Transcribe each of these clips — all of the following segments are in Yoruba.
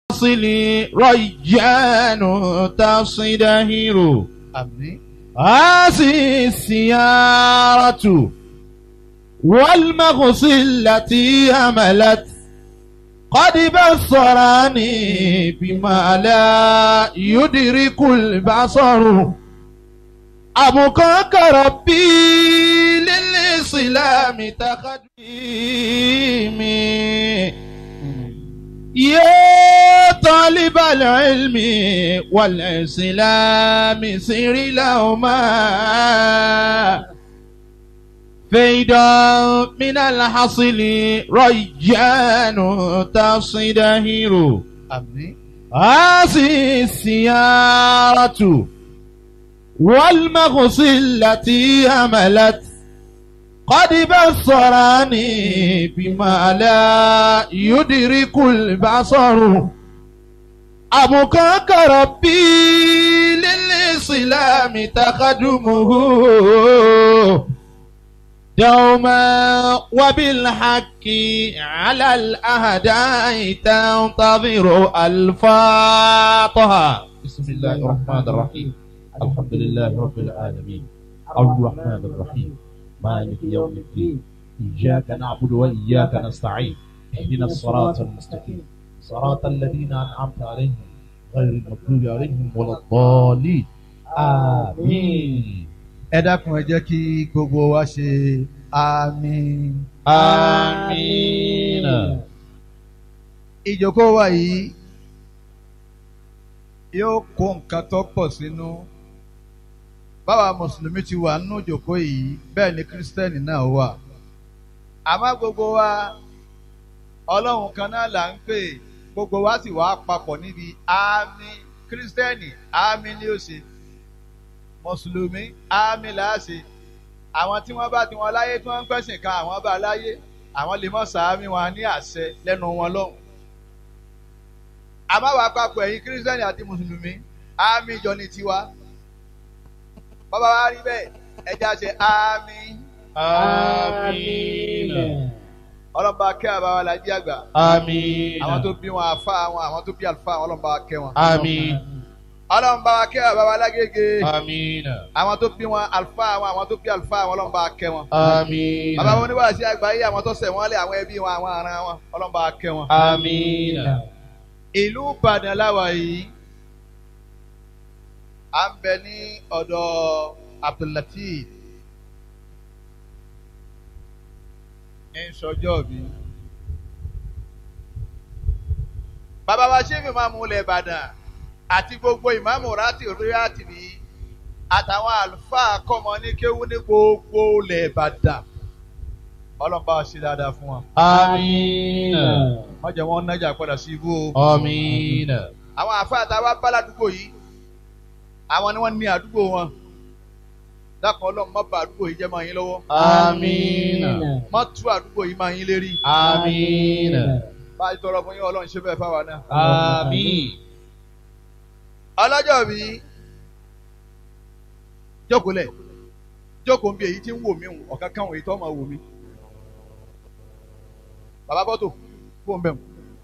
الحاصل ريان تصدهر àmín هذه السيارة والمغص التي هملت قد بصرني بما لا يدرك البصر أبقاك ربي للإسلام تقديمي يا طالب العلم والإسلام سر لهما فيدا من الحصل ريان تصدهر àmín هذه السيارة والمغص التي هملت قد بصرني بما لا يدرك البصر أبقاك ربي للإسلام تخدمه دوما وبالحق على الأهداء تنتظر الفاطهة بسم الله الرحمن الرحيم الحمد لله رب العالمين الرحمن الرحيم مالك يوم الدين إياك نعبد وإياك نستعين اهدنا الصراط المستقيم صراط الذين أنعمت عليهم غير المغضوب عليهم ولا الضالين آمين ẹ dákun ẹ jẹ́ kí gbogbo wa ṣe àmín. آمين ìjókòó wa yìí yóò kó nǹkan tó pọ̀ sínú báwa mùsùlùmí ti wà nínú ìjókòó yìí bẹ́ẹ̀ ni kírísítẹ́nì náà wà àmọ́ gbogbo wa ọlọ́run kan náà là ń pè gbogbo wa sì wà papọ̀ níbi àmín kírísítẹ́nì àmín ni ó ṣe mùsùlùmí àmín là á ṣe àwọn tí wọ́n bá ti wọn láyé tí wọ́n ń pẹ̀sìn kan àwọn bá láyé àwọn lè mọ̀ sàámì wọn ní àṣẹ lẹ́nu wọn lọ́hùn. àmọ́ wàá papọ̀ ẹ̀yin kírísítẹ́nì àti mùsùlùmí àmì ìjọ ni tiwa. bàbá wa rí bẹ́ẹ̀ ẹja ṣe àmì. آمين ọlọ́mọba kẹ́ àbáwá la jí àgbà. آمين àwọn tó bí wọn àfa àwọn àwọn tó bí àlùfáà àwọn ọlọ́mọba kẹ́ wọn. آمين ọlọ́mọba kẹ́ àbáwá lágége. آمين àwọn tó bí wọn àlùfáà àwọn àwọn tó bí àlùfáà àwọn ọlọ́mọba kẹ́ wọn. آمين bàbá wọn oníwàásí àgbáyé àwọn tó ṣẹ̀ wọ́n lé àwọn ẹbí wọn àwọn ará wọn ọlọ́mọba kẹ́ wọn. آمين ìlú ìbàdàn láwa yìí à ń bẹ ní ọ̀dọ̀ abdullateef ń sọjọ́ bí. bàbá wa ṣéfì máa mú ilẹ̀ ìbàdàn àti gbogbo ìmáàmù rántí ríátì bí àtàwọn àlùfáà kọ́mọ ní kéwú ní gbogbo ilẹ̀ ìbàdàn ọlọ́mọba ṣe dáadáa fún wọn. آمين wọ́n jẹ́ wọ́n nájà padà sí ibú o. آمين àwọn àfáà tá a wá bá ládùúgbò yìí àwọn ni wọ́n ní àdúgbò wọn dákan ọlọ́run má bà àdúgbò yìí jẹ́ máa yín lọ́wọ́ آمين má tú àdúgbò yìí máa yín lérí آمين bá a ti tọrọ fún yín ọlọ́run ṣe bẹ́ẹ̀ fáwa náà. آمين ọlọ́jọ́ mi jókòó lẹ̀ jókòó bí èyí tí ń wò mí hùn ọ̀kan kan èyí tó máa wò mí. bàbá bọ́tò fóun bẹ̀ mu.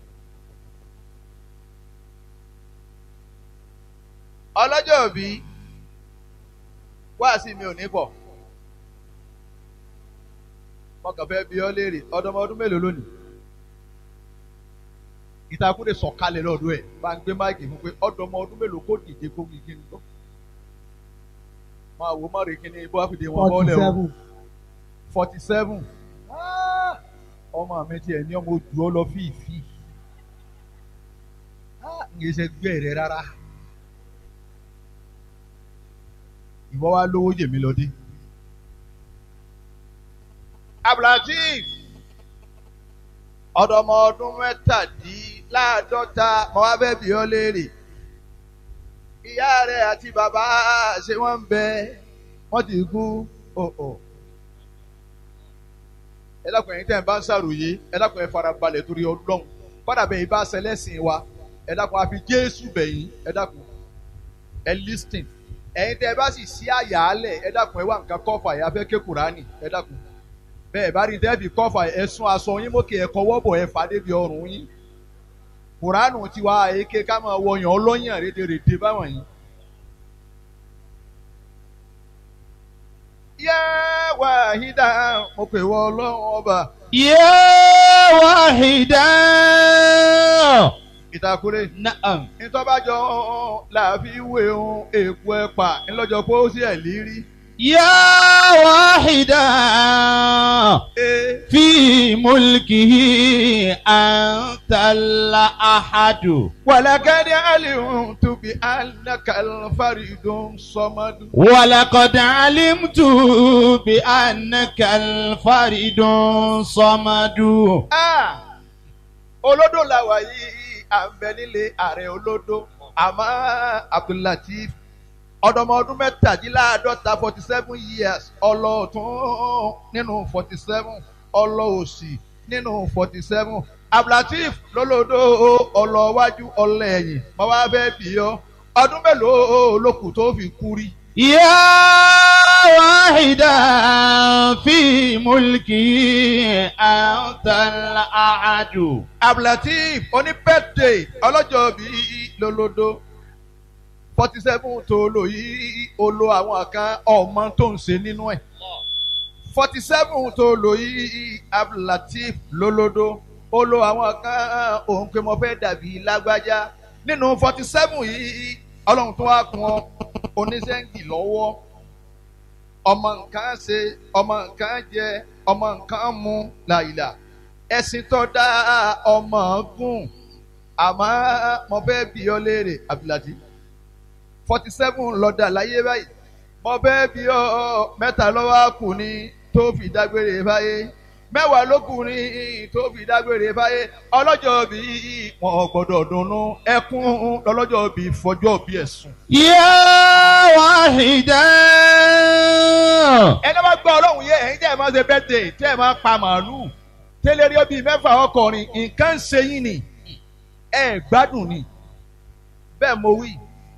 ọlọ́jọ́ bí wáàsí mi ò ní pọ̀ mo kàn fẹ́ bi ọ́ léèrè ọdọmọ ọdún mélòó lónìí ìtakùn lè sọ̀kalẹ̀ lọ́dún ẹ̀ bá ń gbé máìkì fún pé ọdọmọ ọdún mélòó kó dìde kó kí n gbọ́ máa wò má rè kíni bó àfìdí wọn bọ́ọ̀lẹ̀ o forty seven ọmọ mi tiẹ̀ ní ọmọ ojú ọ lọ fífi ń yẹ ṣe gbé rẹ rárá ìwọ wa lówó jèmi lọ dé. abdulateef ọ̀dọ́mọ ọdún mẹ́tàdínláàádọ́ta mo wá fẹ́ bi ọ́ léèrè ìyá rẹ̀ àti bàbá ṣé wọ́n ń bẹ wọ́n ti kú òò ẹ dákun ẹ̀yin tẹ́ ẹ bá ń ṣàròyé ẹ dákun ẹ fara balẹ̀ torí ọlọ́run kọ́dà bẹ́ẹ̀ bá ṣẹlẹ́sìn wa ẹ dákun àfi jésù bẹ̀yìn ẹ dákun ẹ lísìn ẹ̀yin tẹ́ ẹ bá sì sí àyàálẹ̀ ẹ dákun ẹ wá nǹkan kọ́fà ẹ afẹ́ ké kùránì ẹ dákun bẹ́ẹ̀ bá rí dẹ́bì kọ́fà ẹ sún aṣọ yín mókè ẹ kọwọ́ bọ̀ ẹ fà débi ọrùn yín kuranu tiwa èké ká máa wọyàn ọlọ́yàn rédèrèdè báwọn yìí. yá wàhídà mo pè wọ ọlọ́run ọba يا واحدا ìtàkùrẹ́ نعم ìtọ́bàjọ́ làáfi ìwé ohun èèpo ẹ̀pà ńlọ́jọ́ pé ó sì ẹ̀ lírí. يا واحدا ee في ملكه أنت الأحد ولقد علمت بأنك الفريد الصمد ولقد علمت بأنك الفرد صمد Ah! olódò làwà yìí à ń bẹ nílé ààrẹ olódò àmọ́ Abdullateef ọ̀dọ́mọ ọdún mẹ́tàdínláàádọ́ta forty seven years ọlọ́ọ̀tún nínú forty seven ọlọ́ọ̀sì nínú forty seven Abdullateef lólódò ọlọ́wájú ọlẹ́yìn mo wá fẹ́ bì ọ́ ọdún mélòó ló kù tó fi kú rí. يا واحدا في ملكه أنت الأحد Abdulateef oní birthday ọlọ́jọ́ bíi lólódó forty seven tó lò yìí ó lo àwọn kan ọmọ tó ń ṣe nínú ẹ̀ forty seven tó lò yìí Abdulateef lólódó ó lo àwọn kan òun pé mo fẹ́ dàbí lágbájá nínú forty seven yìí ọlọ́run tó wá kún ọ oníṣẹ́ǹgì lọ́wọ́ ọmọ nǹkan ṣe ọmọ nǹkan jẹ ọmọ nǹkan mu làyìlà ẹ̀sìn tó dá ọmọ gùn àmọ́ mo fẹ́ bí ọ léèrè Abdulateef forty seven lọ́dà láyé báyìí mo fẹ́ bí ọ mẹ́ta lọ́wọ́ kù ní tó fi dágbére báyé mẹ́wàá ló kù ní tó fi dágbére báyé ọlọ́jọ́ bí wọn gbọ́dọ̀ dunnú ẹkún lọ́lọ́jọ́ bí fọjọ́ bí ẹ̀sùn. يا واحدا ẹni bá gbọ́ ọlọ́run yẹ ẹ̀yin tẹ́ ẹ̀ máa ṣe bẹ́tẹ̀ tẹ́ ẹ̀ máa pa màálù tẹ́lẹ̀ rí ọbí mẹ́fà ọkọrin nǹkan ń ṣe yín ni ẹ̀ gbádùn ni bẹ́ẹ̀ mo wí.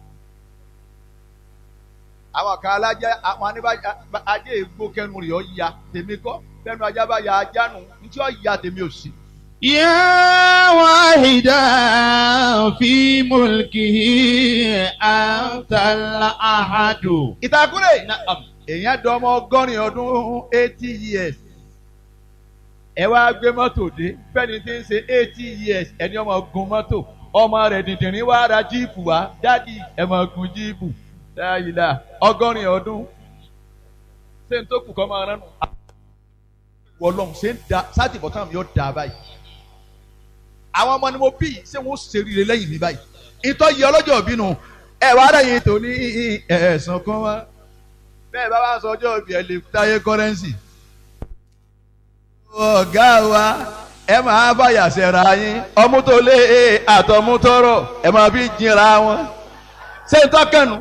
àwọn kan alájẹ àwọn aníbàjá ajé ègbó kẹnu rẹ̀ ọ́ ya tèmi kọ́ bẹ́ẹ̀nu ajá bá ya ajá nù ní tí ọ́ ya tèmi ò sí. يا واحدا في ملكه أنت الأحد ìtàkùrẹ̀ نعم èèyàn dán ọmọ ọgọ́rin ọdún eighty years ẹ wá gbé mọ́tò dé fẹ́ni tí ń ṣe eighty years ẹni ọmọ gun mọ́tò ọmọ rẹ̀ dìndìnrín wá ra jíìpù wá dádì ẹ máa gun jíìpù dáyìlá ọgọ́rin ọdún ṣé n tó kù kọ́ máa rán nù. wọlọ́n ṣé ń da sátìbọ̀ táwọn yóò da báyìí àwọn ọmọ ni mo bí ṣé wọ́n ṣe rire lẹ́yìn mi báyìí ìtọ́ yìí ọlọ́jọ́ bínú ẹ wàá rẹ̀ yìí tó ní ẹ̀sán kan wá bẹ́ẹ̀ bá wá sọ ọjọ́ ìbí ẹ lè táyé kọ́rẹ́nsì. ọ̀gá wa ẹ máa báyà sẹ́ra yín ọmú tó lé àtọmú tọrọ ẹ máa fi jìnra wọn. ṣé n tọ́kànnù?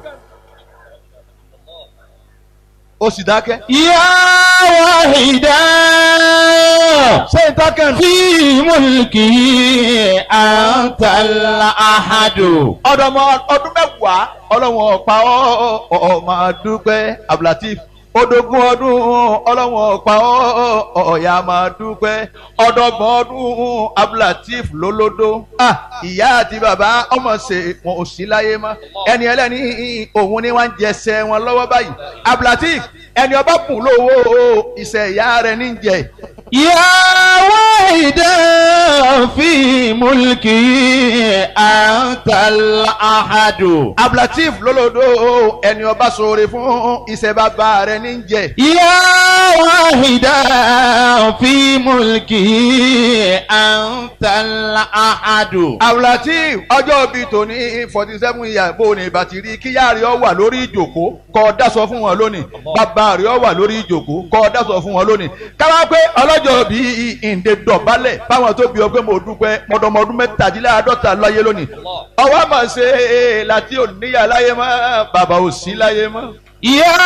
o sì dákẹ́. يا واحدا ṣé n tọ́kànnù? في ملكه أنت الأحد ọdọmọ ọdún mẹ́wàá ọlọ́wọ́n ọ̀pá ọmọ dúpẹ́ Abdulateef odógún ọdún ọlọ́wọ́n ọ̀pá ọ̀yà máa dúpẹ́ ọdọgbọ̀n ọdún Abdulateef lólódó Ah, ìyá àti bàbá ọmọ ṣe wọn ò sí láyé mọ́ ẹni ẹlẹ́ni òun ni wọ́n ń jẹsẹ̀ wọn lọ́wọ́ báyìí Abdulateef ẹni ọba kùn lówó iṣẹ́ ìyá rẹ̀ ní jẹ يا واحدا في ملكه أنت الأحد Abdulateef lólódó ẹni ọba ṣoore fún iṣẹ́ bàbá rẹ̀ ní jẹ. يا واحدا في ملكه أنت الأحد Abdulateef ọjọ́ bíi tòní forty seven years bó ni bàtìrí kíyà rẹ̀ ọ wà lórí ìjòkó kọ́ ọ dáṣọ fún wọn lónìí bàbá rẹ̀ ọ wà lórí ìjòkó kọ́ ọ dáṣọ fún wọn lónìí káwá pé ọlọ́jọ́ bíi ìǹde dọ̀bálẹ̀ báwọn tó bí ọ pé mo dúpẹ́ mọ̀dọ̀mọ̀dún mẹ́tàdínláàádọ́ta láyé lónìí ọwọ́ àmọ̀ ṣe é láti òníyà láyé mọ́ bàbá ò sí láyé mọ́. يا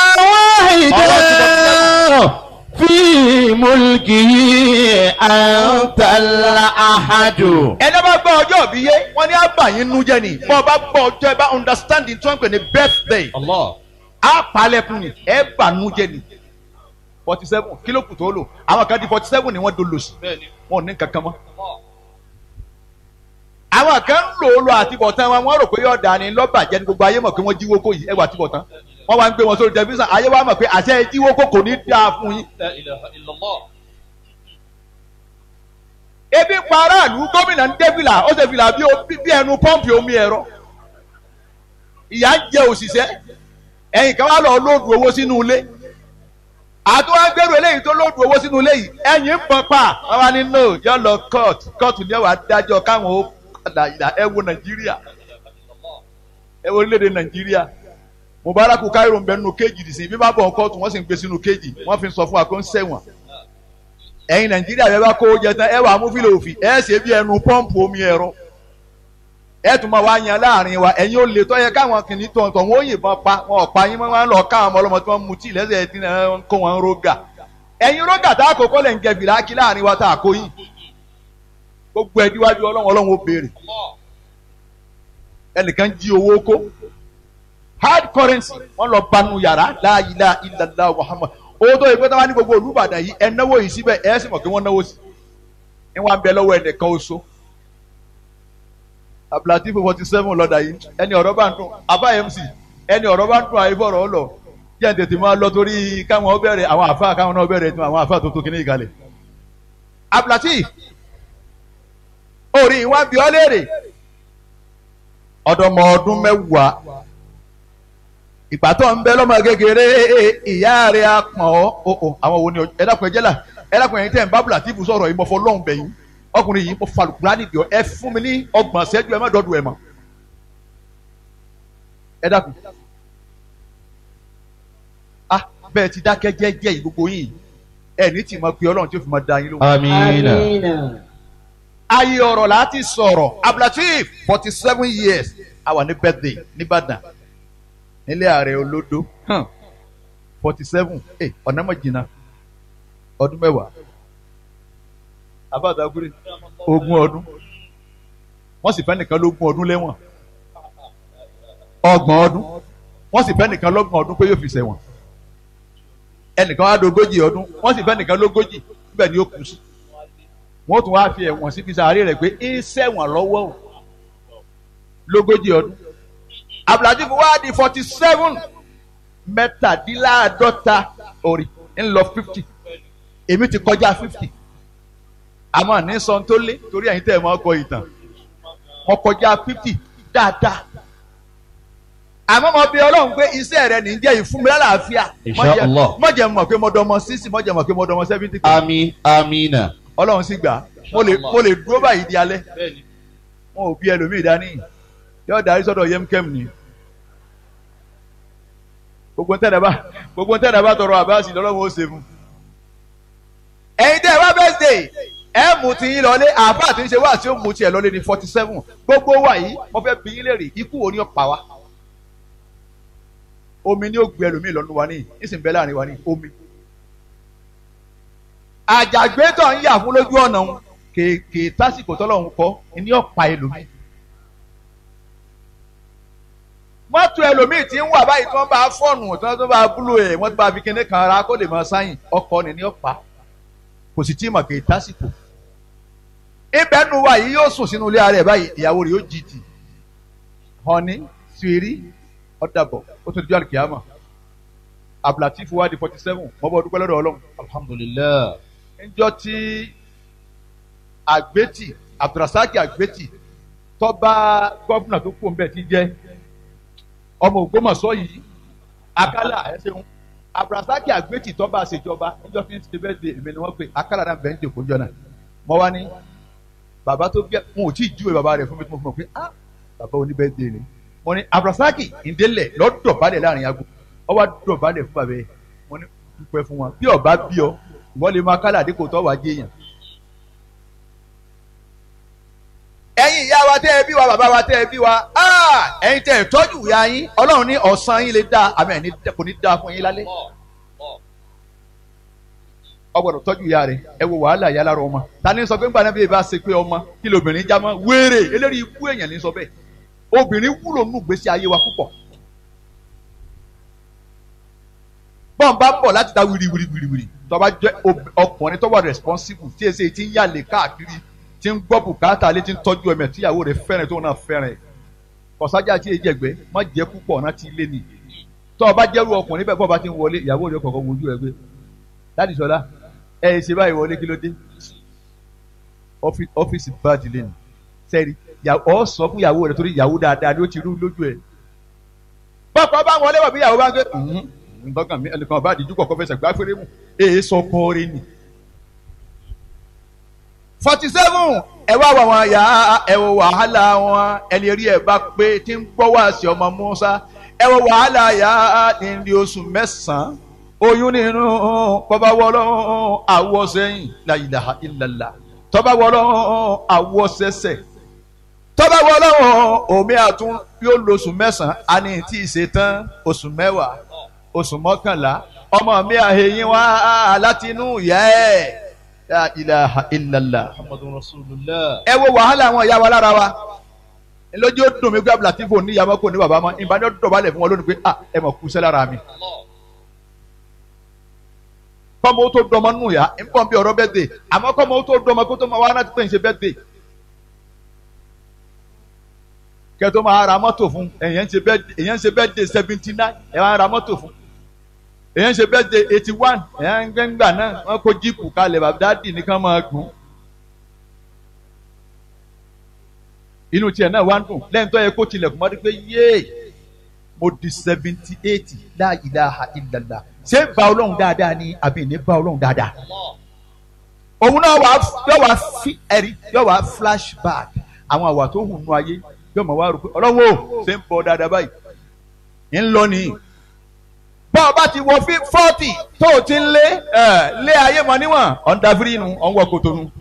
واحدا في ملكه أنت الأحد ẹni bá gbọ́ ọjọ́ òbí yé wọ́n ní àbàyín nu jẹ́ ni bọ́ ọ bá gbọ́ ọjọ́ ẹ bá understanding tí wọ́n ń pè ní birthday الله á palẹ̀kùn ni ẹ bà nu jẹ́ ni forty seven kílò kù tó lò àwọn kan di forty seven ni wọ́n dolo sí wọn ò ní kankan mọ́. àwọn kan ń lò ó lọ àtibọ̀tán wọn wọ́n rò pé yóò dà ní lọ́bàjẹ́ ní gbogbo ayé mọ̀ pé wọ́n jíwó kó yìí ẹwà àtibọ̀tán wọ́n wá ń gbé wọn sórí tẹlifíṣàn ayé wa mọ̀ pé àṣẹ jíwó kó kò ní dáa fún yín. La ilaha illallah. ebi ń pa aráàlú gómìnà ń dé fìlà ó ṣe fìlà bí o- bí bí ẹnu pọ́ǹpì omi ẹ̀rọ ìyá ń jẹ òṣìṣẹ́ ẹ̀yìn kan wá lọ lóòdù owó sínú ilé àtúwá gbèrú eléyìí tó lóòdù owó sínú ilé yìí ẹ̀yìn ń pọn pa wọ́n wá ní no yọ lọ court court ní ẹ̀wà dájọ́ káwọn ó padà ìlà ẹ wo nàìjíríà ẹ wo orílẹ̀-èdè nàìjíríà Mubarak Cairo ń bẹ nínú kéèjì dì sí bí bá bọ̀ kóòtù wọ́n sì ń gbé sínú kéèjì wọ́n fi sọ fún wa kó ń ṣẹ̀wọ̀n ẹ̀yin nàìjíríà bẹ́ẹ̀ bá kó o jẹ tán ẹ wà mú fílò òfì ẹ ṣe bí ẹnu pọ́ǹpù omi ẹ̀rọ ẹ tún máa wá yan láàrin wa ẹ̀yin ò lè tọ́ yẹ káwọn kìnnì tó tọ̀ wọ́n yìnbọn pa wọn ò pa yín wọ́n máa ń lọ káwọn ọmọ ọlọ́mọ tí wọ́n mu tíì lẹ́sẹ̀ tí wọ́n ń kó wọn rógà ẹ̀yin rógà tá a kò kọ́ lẹ̀ ń jẹ bìláàkì láàrin wa tá a kó yìí gbogbo ẹ̀ díwájú ọlọ́run ọlọ́run ó béèrè ẹnìkan jí owó kó hard currency wọ́n lọ banu yàrá la ilaha illallah Muhammad owó tó yẹ pé táwọn ní gbogbo Olúbàdàn yìí ẹ náwó yìí síbẹ̀ ẹ sì mọ̀ pé wọ́n náwó sí i wọ́n á bẹ lọ́wọ́ ẹnìkan oṣù abdulatif forty seven lọ́dà yìí ẹni ọ̀rọ̀ bá ń dùn abá mc ẹni ọ̀rọ̀ bá ń dùn àyè fọ̀rọ̀ ọ̀lọ̀ jẹ́ ń tètè máa lọ torí káwọn bẹ̀rẹ̀ àwọn àfa káwọn náà bẹ̀rẹ̀ tún àwọn àfa tó tó kíní ìkàlẹ̀ abdulatif orí wa bí ọ léèrè ọ̀dọ́mọ ọdún mẹ́wàá ìgbà tó ń bẹ lọ́mọ kékeré ìyá rẹ̀ á pọ̀n ọ́ o àwọn wo ni ẹ dákun ẹ jẹ́ là ẹ dákun ẹ̀yin tẹ́ ń bá abdulatif sọ̀rọ̀ ìmọ̀fọ́ lọ́hùn bẹ̀yìn ọkùnrin yìí mo falùkùrá nìdí ọ ẹ fún mi ní ọgbọ̀n ṣẹ́jú ẹ má dọ́dún ẹ mọ́ ẹ dákun ah bẹ́ẹ̀ ti dákẹ́ jẹ́jẹ́ yìí gbogbo yìí ẹ ní tì máa pe ọlọ́run tí ó fi máa da yín lóhùn. Amina. ayé ọ̀rọ̀ láti sọ̀rọ̀ abdulateef forty seven years a wà ní birthday nìbàdàn nílé ààrẹ olódó forty seven ọ̀nà mọ̀ jìnnà ọdún mẹ́wàá abáàdàgúrè ogún ọdún wọ́n sì fẹ́ nìkan lógún ọdún lẹ́wọ̀n ọgbọ̀n ọdún wọ́n sì fẹ́ nìkan lọ́gbọ̀n ọdún pé yóò fi ṣẹ̀wọ̀n ẹnìkan wá dogójì ọdún wọ́n sì fẹ́ nìkan lógójì níbẹ̀ ni ó kù sí wọ́n tún wá fi ẹ̀wọ̀n síbi sàárè rẹ̀ pé ń ṣẹ̀wọ̀n lọ́wọ́ o lógójì ọdún abdulatif wá di forty seven mẹ́tàdínláàádọ́ta orí ń lọ fifty èmi ti kọjá fifty àmọ́ ní sọ tó lé torí ẹ̀yin tẹ́ ẹ̀ máa kọ ìtàn mo kọjá fifty dáadáa àmọ́ mo bí ọlọ́run pé iṣẹ́ rẹ̀ ní jẹ́ ìfún mi lálàáfíà Insha Allah. mo jẹ́ mọ̀ pé mo dọmọ sísì mo jẹ́ mọ̀ pé mo dọmọ seventy Ami Amina. ọlọ́run sì gbà mo lè mo lè dúró báyìí di alẹ́ Bẹ́ẹ̀ni. wọn ò bí ẹlòmíì dání yóò darí sọ́dọ̀ yemkem ni gbogbo ntẹ́nà bá gbogbo ntẹ́nà bá tọrọ àbáàsì lọ́lọ́run ó ṣe fún ẹ̀yin tẹ́ ẹ wá birthday ẹ mú ti yín lọlé àbá àti ṣe wá sí ó mú tiẹ̀ lọlé ní forty seven gbogbo wa yìí mo fẹ́ bí yín léèrè ikú wo ni ó pa wá omi ni ó gbé ẹlòmíì lọ́nu wa níyì nísìnyí bẹ́ẹ̀ láàrin wa níyì omi àjàgbé tó ń yà fún lójú ọ̀nà òun kèké tásìkò tọ́lọ́hún kọ́ ni ó pa ẹlòmíì mọ́tò ẹlòmíì tí ń wà báyìí tí wọ́n bá fọ́ọ̀nù tí wọ́n bá búlò ẹ̀ wọ́n bá fi kíní kan ara kó lè máa sáyìn ọkọ̀ ni ni ó pa kò sì tí ì mọ̀ kèké tásìkò ibẹ̀ nu wa yìí yóò sùn sínú ilé ara ẹ̀ báyìí ìyàwó rẹ̀ yóò jìjì hànní sùírí ọ̀dàbọ̀ ó tún di àlùkìyàmọ̀ abdulatif wa di forty seven mọ́bọ́ dúpẹ́ lọ́dọ̀ ọlọ́run Alhamdulillah. níjọ́ tí àgbétì abdulrasaki àgbétì tọ́ba gọ́fúnà tó kú ọ̀nbẹ ti jẹ́ ọmọ Ògbómọ̀ṣọ́ yìí akálà ẹ ṣeun abdulrasaki àgbétì tọ́ba àṣejọba níjọ́ tí ń ṣe bẹ́ẹ̀ de èmi ni wọ́n pè akálà náà bẹ́ẹ̀ ń jòkó jọ náà mọ́ wá ní bàbá tó bí wọn ò tí ì júwe bàbá rẹ̀ fún mi tí mo fi mọ̀ pé ah bàbá oní bẹ́ẹ̀ de ni mo ní abdulrasaki ìdélẹ̀ lọ́dọ̀ balẹ̀ láàrin ago ọ wá dọ̀ balẹ̀ fún bàbá yẹn mo ní dúpẹ́ fún wọn bí ọba bí ọ wọ́n lè máa kálà dípò tó wàá jẹ́yàn. ẹ̀yin ìyá wa tẹ́ ẹ bí wa bàbá wa tẹ́ ẹ bí wa ah, ẹ̀yin tẹ́ ẹ tọ́jú ìyá yín ọlọ́run ní ọ̀sán yín lè dá àmì ẹ̀ ní kò ní dá fún yín lálẹ́ ọgbọ́dọ̀ tọ́jú ìyá rẹ̀ ẹ wo wàhálà ìyá lára ọmọ ta ni sọ pé ńgbà náà bí ẹ bá ṣe pé ọmọ kí lóbìnrin já mọ́ wéèrè eléyìí ikú èèyàn ní sọ bẹ́ẹ̀ obìnrin wúlò nù gbèsè ayé wa púpọ̀ bọ́n bá bọ̀ láti ta wiri wiri wiri wiri tó bá jẹ́ ob- ọkùnrin tó wà responsible tí èsì ti ń yàlè káàkiri tí ń gbọ́ bùkátà lé tí ń tọ́jú ẹ̀mẹ̀ tíyàwó rẹ̀ fẹ́ràn tó náà fẹ́ràn kọ̀sájà tí èjì ẹ̀gbẹ́ má jẹ́ púpọ̀ ọ̀nà tí ilé ni tọ́ ọ bá jẹ́rú ọkùnrin bẹ́ẹ̀ bọ́ bá ti ń wọlé ìyàwó rẹ̀ kọ̀ọ̀kan wojú rẹ̀ gbé láti sọ́lá ẹ̀ ṣe báyìí wọlé kí ló dé ọ́fíìsì báàdì lé ní sẹ́ẹ̀rì ọ sọ fún ìyàwó rẹ̀ torí ìyàwó dáadáa ni ó ti rú lójú ẹ̀ pọ́pọ́ bá wọlé wọ̀ bí ìyàwó bá ń gbé ntọ́kàn mi ẹnìkan bá àdìjú kọ̀ọ̀kan fẹsẹ̀ gbá fèrè mu èyí sọ kọ́ọ̀rẹ́ ni. forty seven ẹ wá wà wọn yá ẹ wọ wàhálà wọn ẹni rí ẹ bá pé tí ń gbọ́ wá sí ọmọ Musa ẹ wọ wàhálà yá ní oṣù mẹ́sàn-án oyún nínú bọ́bá wọlọ́ àwọ̀ sẹ́yìn la ilaha illallah tọ́ba wọlọ́ àwọ̀ sẹ́sẹ̀ tọ́ba wọlọ́ omi àtún yóò lo oṣù mẹ́sàn-án a ní tí ì ṣe tán oṣù mẹ́wàá oṣù mọ́kànlá ọmọ mi àhẹyìn wá láti inú ìyá ẹ̀ la ilaha illallah. Muhammadun Rasulullah. ẹ wo wàhálà àwọn ìyá wa lára wa lójú ó dùn mí gbé abúlàtí fò ní ìyàmọ́ kò ní bàbá mọ́ ìbáni ó dọ̀bálẹ̀ fún wọn lónìí pé ah ẹ mọ̀ kú sẹ́ lára mi. kọ́mọ tó dọmọ nù yá ń bọ̀ bí ọ̀rọ̀ bẹ́ẹ̀ dé àmọ́ kọ́mọ tó dọmọ kó tó máa wá náà tó ń ṣe bẹ́ẹ̀ dé. kẹ́ tó máa ra mọ́tò fún èèyàn ń ṣe bẹ́ẹ̀ dé seventy nine ẹ̀ máa ra mọ́tò fún èyàn ṣe bẹ́ẹ̀ de eighty one èyàn ń gbẹ́ngbà náà wọ́n kó jíìpù kalẹ̀ bàbá dáàdì nìkan máa gùn. inú tiẹ̀ náà wá ń dùn lẹ́yìn tó yẹ kó tilẹ̀kùn mọ́tò pé yéè mo di seventy eight la ilaha illallah ṣé bá ọlọ́run dáadáa ni àbí ní bá ọlọ́run dáadáa. òun náà wà yọ wà fi ẹ̀rí yọ wà flashback àwọn àwà tó hùn nù ayé yọ mọ̀ wá rò pé ọlọ́run ò ṣe ń bọ̀ dáadáa báyìí ń lọ nìyí bọ́ ọ bá ti wọ fọ́ọ̀tì tó o ti ń lé lé ayé mọ níwọ̀n ọ̀ndàfírí nu ọ̀nwọ́ kòtò nu.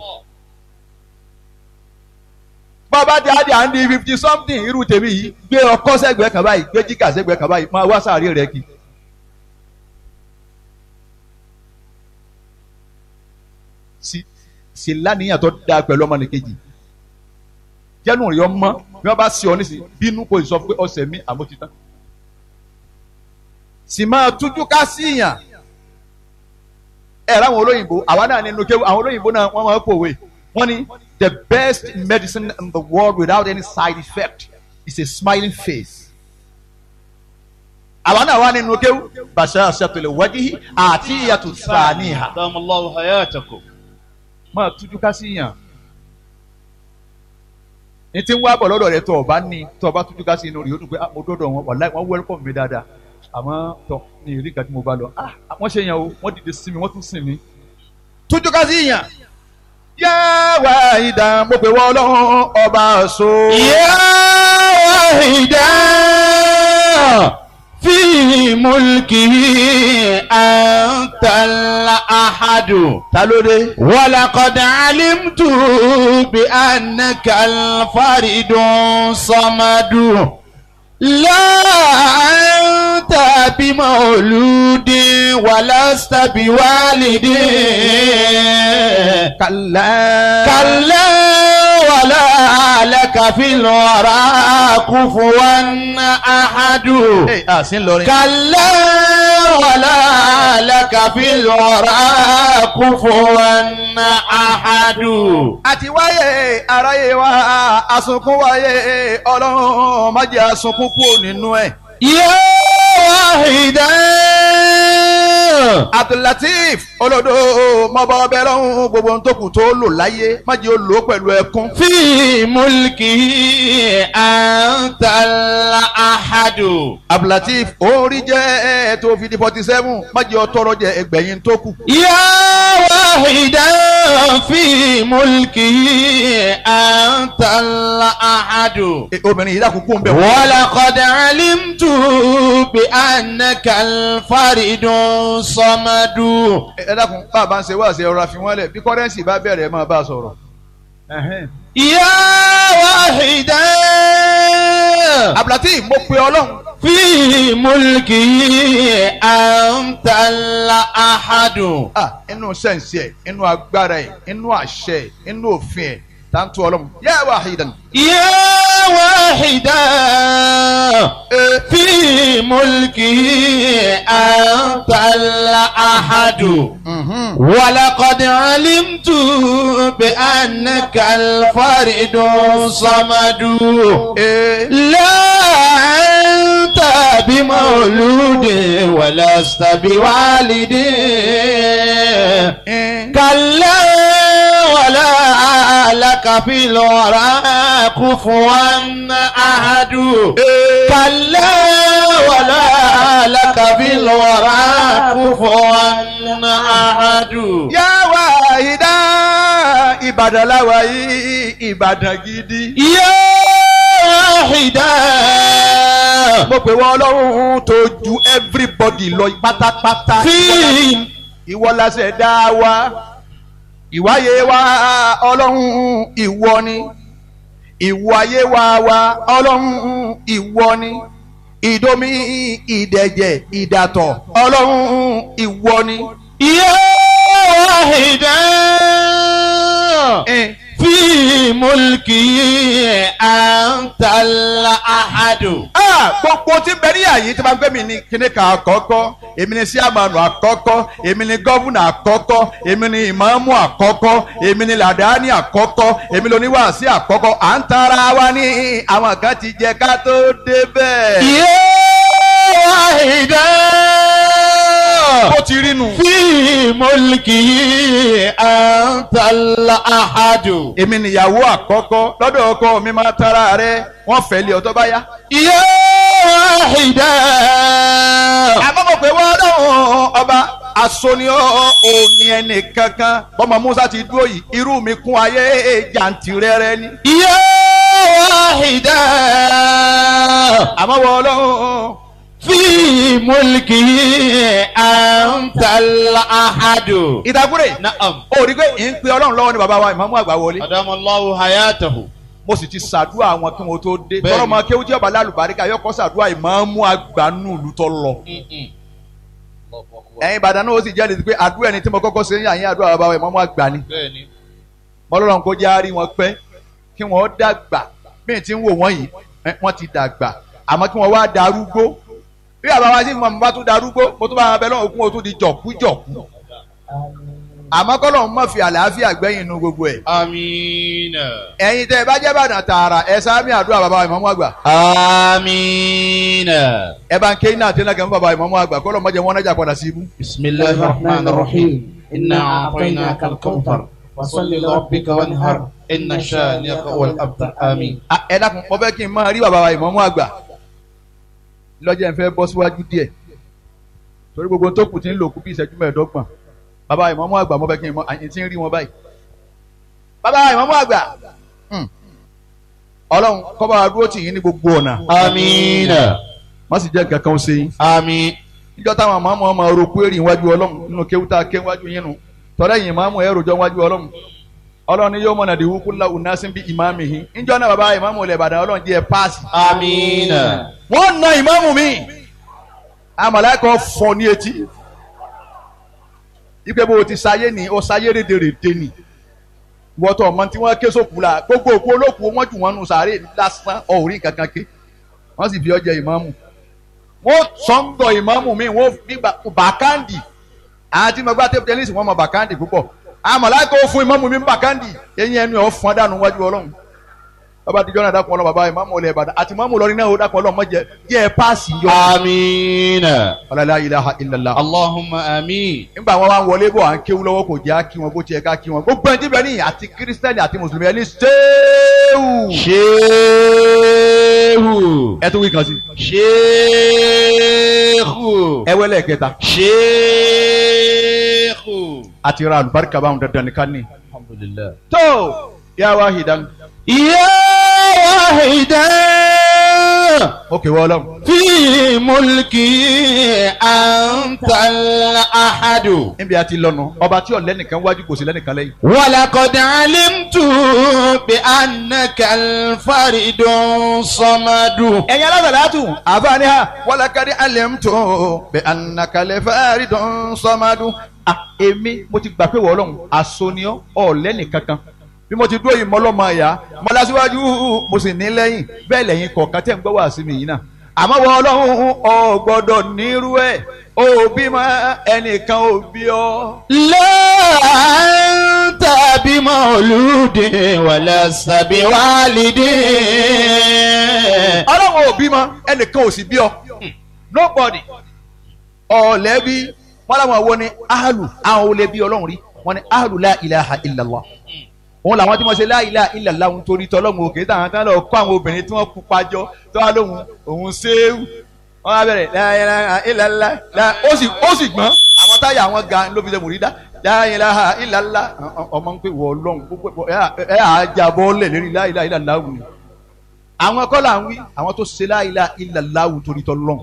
bọ́ ọ bá ti àdì à ń di fifty something irú tèmi yìí gbé ọkọ́ sẹ́gbẹ̀ẹ́ kan báyìí gbé jíkà sẹ́gbẹ̀ẹ́ kan báyìí máa wá sáré rẹ̀ kí. sì lánìyàn tó dáa pẹ̀lú ọmọ nìkejì jẹ́nu rẹ̀ ọmọ bí wọ́n bá sí ọ nísìnyí bínú kò sọ pé ọ̀sẹ̀ mi àmójútán sì máa tújú ká síyàn ẹ ráwọn olóyìnbó àwa náà nínú kéwù àwọn olóyìnbó náà wọ́n máa ń pòwe wọ́n ní the best medicine in the world without any side effect is a smiling face. àwa náà wà nínú kéwù bashashatul wajhi àti ìyàtọ̀ sàníhà. Adamallahu hayatakum. máa tújú ká síyàn ní tí ń wá bọ̀ lọ́dọ̀ rẹ̀ tó o bá ní tó o bá tújú ká sí inú rẹ̀ yóò dùn pé mo dọ́dọ̀ wọn wàláì wọ́n welcome mi dáadáa àmọ́ tọ ní ìrí nǹkan tí mo bá lọ ah wọ́n ṣe yàn o wọ́n dìde sí mi wọ́n tún sìn mí. tójú ká sí yàn. yá wá ìdá mo pè wọ́n ọlọ́run ọba so. yá wá ìdá fi mulki antal ahadu. ta ló dé. walaqad alimtu bi annaka alfaridun samadu. لا أنت بمولود ولست بوالد كلا كلا ولا لك في الورى كفوا أحد ee a sì ń lọrin. كلا ولا لك في الورى كفوا أحد àti wáyé aráyé wa asunkún wáyé ọlọ́run má jẹ́ asunkún kúrò nínú ẹ̀. يا واحدا abdulateef olódò mọba ọbẹ lọhùn gbogbo ohun tó kù tó lò láyé má jẹ́ ó lò ó pẹ̀lú ẹkún. في ملكه أنت الأحد abdulateef orí jẹ́ tó fi di forty seven má jẹ́ ó tọrọ jẹ ẹgbẹ̀yìn tó kù. يا واحدا في ملكه أنت الأحد E, obìnrin yìí dákun kú ń bẹ̀ wọ́n. ولقد علمت بأنك الفرد الصمد ẹ dákun bá a bá ń ṣe wá ṣe ọ̀rọ̀ àfihàn lẹ̀ bí kọ́rẹ́ǹsì bá bẹ̀rẹ̀ ẹ máa bá a sọ̀rọ̀. Ẹ̀hẹ́n. يا واحدا abdulateef mo pe ọlọ́run في ملكه أنت الأحد ah inú sẹ́ǹsì ẹ̀ inú agbára ẹ̀ inú àṣẹ ẹ̀ inú òfin ẹ̀ tá ń tó ọlọ́run yá wahidan. يا واحدا في ملكه أنت الأحد Mhm. ولقد علمت بأنك الفرد الصمد لا أنت بمولود ولست بوالد كلا ولا لك في الورى كفوا أحد كلا ولا لك في الورى كفوا أحد yá wá ìdá ìbàdàn láwa yìí ìbàdàn gidi. يا واحدا mo pè wọ́n ọlọ́run tó ju everybody lọ pátápátá. في ìwọ la ṣẹ̀dá wa ìwáyé wa ọlọ́run ìwọ ni ìwáyé wa wa ọlọ́run ìwọ ni ìdomi ìdẹ̀jẹ̀ ìdàtọ̀ ọlọ́run ìwọ ni. يا واحدا Eh, في ملكي أنت الأحد ah, gbogbo tí bẹ ní àyè tí wọ́n gbé mi ní kíní kan àkọ́kọ́ èmi ni síàmánu àkọ́kọ́ èmi ni gọ́vùnà àkọ́kọ́ èmi ni ìmáàmù àkọ́kọ́ èmi ni làdáni àkọ́kọ́ èmi ni oníwàásí àkọ́kọ́ à ń tara wa ní àwọn kan ti jẹ ká tó débẹ̀. يا واحدا bó ti rí nu. في ملكي أنت الأحد èmi nìyàwó àkọ́kọ́ lọ́dọ̀ ọkọ mi máa tara rẹ wọ́n fẹ́ lé ọtọ́ bá yá. يا واحدا àkọ́kọ́ pé wọ́n lọ́wọ́ ọba asoniọ́ òní ẹnì kankan bọ́mọ Musa ti dúró yìí irú mi kún ayé jàǹtìrẹrẹ ni. يا واحدا àmọ́ wọ́n lọ́wọ́ في ملكي أنت الأحد ìdákúrè نعم ó rí i pé ì ń pe ọlọ́run lọ́wọ́ ni bàbá wa ìmáàmù àgbà wọlé أدام الله حياته mo sì ti ṣàdúrà àwọn kí wọn tó dé Bẹ́ẹ̀ni. tọrọ ma kéwú tí ọba lálùbáríkà yọkọ ṣàdúrà ìmáàmù àgbà nù ìlú tó lọ. ẹ̀yin Ìbàdàn náà ó sì jẹ́rìí pé àdúrà ẹni tí mo kọ́kọ́ ṣe ń yà yín àdúrà bàbá wa ìmáàmù àgbà ni. bẹ́ẹ̀ni mọ́lọ́run kó jẹ́ àárí wọn pẹ́ kí wọ́n dàgbà bí ti ń wò wọ́n yìí ẹ, wọ́n ti dàgbà àmọ́ kí wọ́n wá darúgbó bí bàbá wa sí mọ̀ bá tún darúgbó mo tún bá wọn bẹ lọ́wọ́ òkun o tún di jọ̀kújọ̀kú àmọ́ kọ́lọ́run má fi àlàáfíà gbẹ̀yìn inú gbogbo ẹ̀ آمين ẹ̀yin tẹ́ ẹ bá jẹ́ Ìbàdàn tààrà ẹ sáámi àdúrà bàbá wa ìmáàmù àgbà آمين ẹ bá ń ké iná àti iná kẹ́ fún bàbá ìmáàmù àgbà kọ́lọ́ mọ́jẹ wọn nájà padà sí ibú. بسم الله الرحمن الرحيم إنا أعطيناك الكوثر فصل لربك وانهر إن شانئك هو الأبتر آمين Ah, ẹ dákun mo fẹ́ kí n máa rí bàbá wa ìmáàmù àgbà lọ́jọ́ ìfẹ́ bọ́ síwájú díẹ̀ torí gbogbo tó kù ti ń lò kú bí ìṣẹ́jú mẹ́ẹ̀ẹ́dọ́gbọ̀n bàbá ìmáàmù àgbà mo fẹ́ kí n mọ àyìn tí ń rí wọn báyìí. bàbá ìmáàmù àgbà hmm, ọlọ́run kó bá wa dúró tì yín ní gbogbo ọ̀nà آمين má sì jẹ́ nǹkan kan ṣe yín. آمين níjọ́ táwọn àmọ́ ọmọ orokú èrì iwájú ọlọ́run nínú kéwútà kéwájú yín nu tọ́lá yìí ìmáàmù ẹ̀ rojọ́ iwájú ọlọ́run ọlọ́run ni yóò mọ̀nà dìwú kúnlá unasin bí ìmáàmù yìí níjọ́ náà bàbá ìmáàmù ilẹ̀ Ìbàdàn ọlọ́run jẹ́ páàsì آمين wọ́n na ìmáàmù mi àmàlẹ́kọ̀ọ́ fọ́ ní etí ipe bó o ti sáyé ni o sáyé rédèrèdè ni wọ́tọ̀ ọmọ tí wọ́n ké sókù la gbogbo òkú olókùú wọ́n jù wọ́n nù sàárè lásán ọ̀rí kankan ké wọ́n sì fi ọjẹ́ ìmáàmù wọ́n sọ́ńgọ̀ ìmáàmù mi wọ́n fi bàkáǹdì àti mọ̀gbà tẹ́pù tẹ́nísì wọ́n mọ̀ bàkáǹdì púpọ̀ àmàlẹ́kọ̀ọ́ fún ìmáàmù mi bàkáǹdì eyín ẹnu ẹ̀ fọ́n dànù wájú ọlọ́run bàbá àtijọ́ náà dákun ọlọ́run bàbá ìmáàmù ọlẹ́ ìbàdàn àti ìmáàmù lọ́rin náà ó dákun ọlọ́run mọ̀jẹ jẹ́ ẹ páàsì yọ. آمين ọlọ́lá ilaha illallah. اللهم آمين nígbà wọn wá ń wọlé bọ̀ à ń kéwú lọ́wọ́ kò jẹ́ kí wọn bó tiẹ̀ ká kí wọn. gbogbo ẹni tí bẹ́ẹ̀ ní àti kírísítẹ́nì àti mùsùlùmí ẹni ṣéwù. ṣéhù ẹ tún wí kan sí. ṣéhù ẹ wẹ́lẹ̀ kẹta. ṣéhù. àti ra àlùbáríkà báwọn dandan nìkan ní. alhamdulilayi. tó yà wá hìdán. يا واحدا ó kéwọ́ ọlọ́run. في ملكي أنت الأحد níbi àti lọ́nu ọba tí ọ̀lẹ́ nìkan wájú kò sí lẹ́nìkan lẹ́yìn. ولقد علمت بأنك الفرد الصمد ẹ̀yin alásàlátù àfààní ha wàlàkàdé alẹ́mtò bẹ́ẹ̀ anakalẹ̀ fẹ́ẹ́rì dán sọ́mádù. à èmi mo ti gbà pé wọ́n ọlọ́run àsoniọ́ ọ̀lẹ́nì kankan bí mo ti dúró yìí mọ́lọ́mọ ẹ̀yà mọ́lásíwájú mo sì ní lẹ́yìn bẹ́ẹ̀ lẹ́yìn kọ̀ọ̀kan tẹ̀ ń gbọ́ wá sí mi yìí náà àmọ́ wọ ọlọ́run ọ gbọ́dọ̀ nírú ẹ̀ ó bímọ ẹnìkan ò bí ọ. لا أنت بمولود ولست بوالد ọlọ́run ò bímọ ẹnìkan ò sì bí ọ nobody ọ̀lẹ́bí wọn làwọn wo ni ahalu àwọn olè bí ọlọ́run rí wọn ni ahalu la ilaha illallah òun làwọn tí wọ́n ṣe la ilaha illallah òun torí tọ́lọ́run òkè táwọn tán lọ kó àwọn obìnrin tí wọ́n kú pàjọ tó wà lóhun òun ṣéwù wọ́n á bẹ̀rẹ̀ la ilaha illallah la- ó sì ó sì gbọ́n àwọn táyà àwọn ga ló fi ṣe mùrídá la ilaha illallah ọmọ ń pè wọ ọlọ́run gbogbo ẹ ẹ àjàbọ̀ lẹ̀ lérí la ilaha illallah wù ni àwọn kọ́ là ń wí àwọn tó ṣe la ilaha illallah wù torí tọ́lọ́run